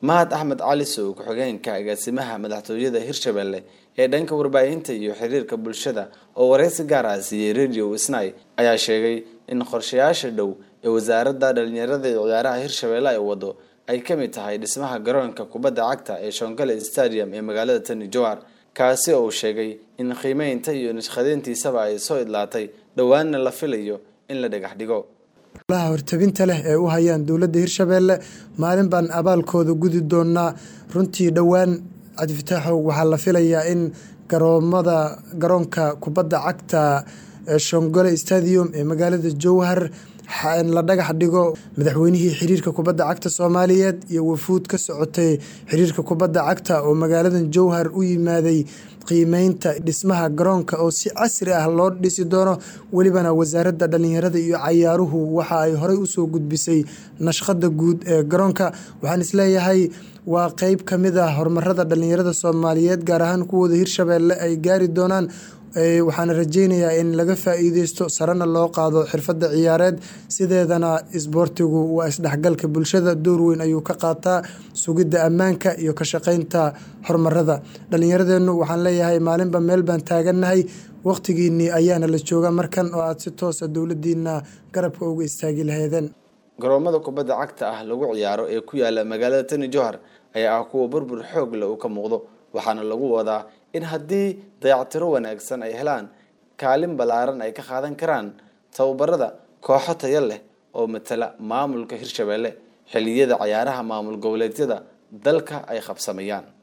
mahad axmed cali sow ku-xigeenka agaasimaha madaxtooyada hirshabelle ee dhanka warbaahinta iyo xiriirka bulshada oo wareysi gaar ah siiyey radio snai ayaa sheegay in qorshayaasha dhow ee wasaaradda dhalinyarada iyo ciyaaraha hirshabelle ay wado ay ka mid tahay dhismaha garoonka kubadda cagta ee shongale stadium ee magaalada tani jowhar kaasi oo uu sheegay in qiimeynta iyo nashqadeyntiisaba ay soo idlaatay dhowaanna la filayo in la dhagax dhigo laha hortabinta leh ee u hayaan dowladda hirshabeelle maalin baan abaalkooda gudi doonaa runtii dhowaan cabdifataaxow waxaa la filayaa in garoomada garoonka kubadda cagta ee shongole stadium ee magaalada jowhar la dhagax dhigo madaxweynihii xiriirka kubadda cagta soomaaliyeed iyo wafuud ka socotay xiriirka kubadda cagta oo magaaladan jowhar u yimaaday qiimeynta dhismaha garoonka oo si casri ah loo dhisi doono welibana wasaaradda dhalinyarada iyo cayaaruhu waxa ay horey usoo gudbisay nashqada guud ee garoonka waxaan isleeyahay waa qeyb kamid ah horumarada dhalinyarada soomaaliyeed gaar ahaan kuwooda hirshabeelle ay gaari doonaan waxaana rajeynayaa in laga faa-iideysto sarena loo qaado xirfadda ciyaareed sideedana isboortigu waa isdhexgalka bulshada door weyn ayuu ka qaataa sugidda ammaanka iyo ka shaqeynta horumarada dhalinyaradeennu waxaan leeyahay maalinba meel baan taagannahay waqtigiinii ayaana la jooga markan oo aada si toosa dowladiina garabka uga istaagi laheedeen garoomada kubadda cagta ah lagu ciyaaro ee ku yaala magaalada tani jowhar ayaa ah kuwa burbur xoog leh uu ka muuqdo waxaana lagu wadaa in haddii dayactiro wanaagsan ay helaan kaalin ballaaran ay ka qaadan karaan tababarada kooxo tayo leh oo matala maamulka hirshabelle xilliyada cayaaraha maamul goboleedyada dalka ay qabsamayaan